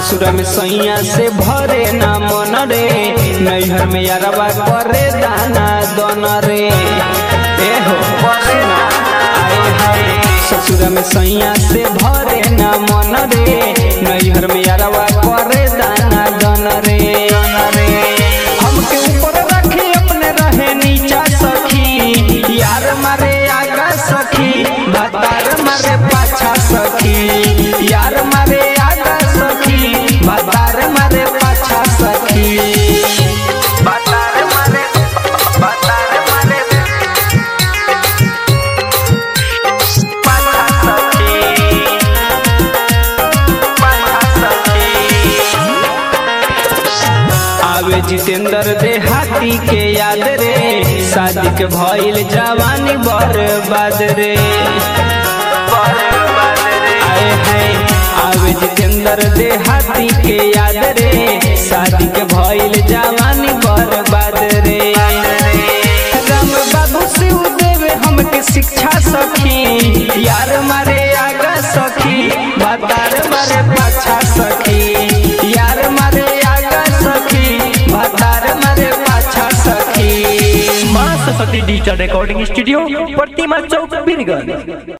ससुर में सैया से भरे ना मन रे नैहर में यारवा करे दाना दन रे ए हो सुना, आए हाय ससुर में सैया से भरे ना मन रे नैहर में यारवा करे दाना दन रे हमके ऊपर रखे अपने रहे नीचा सखी यार मारे आगा सखी भतार मारे पाछा सखी यार मारे आगा सखी भतार मारे पाछा सखी भतार मारे भतार मारे पाछा सखी पाछा सखी आवे जितेंद्र देहाती के याद रे शादी के भइल जवानी बर्बाद रे आए हैं आवे जितेंद्र देहाती के याद रे शादी के भइल जवानी बर्बाद रे राम बाबू शिव देवे हमके शिक्षा सखी यार मारे आगा सखी भतार मारे पाछा सखी यार मारे आगा सखी भतार मारे पाछा सखी माँ Saraswati digital recording studio Pratima Chowk Birgunj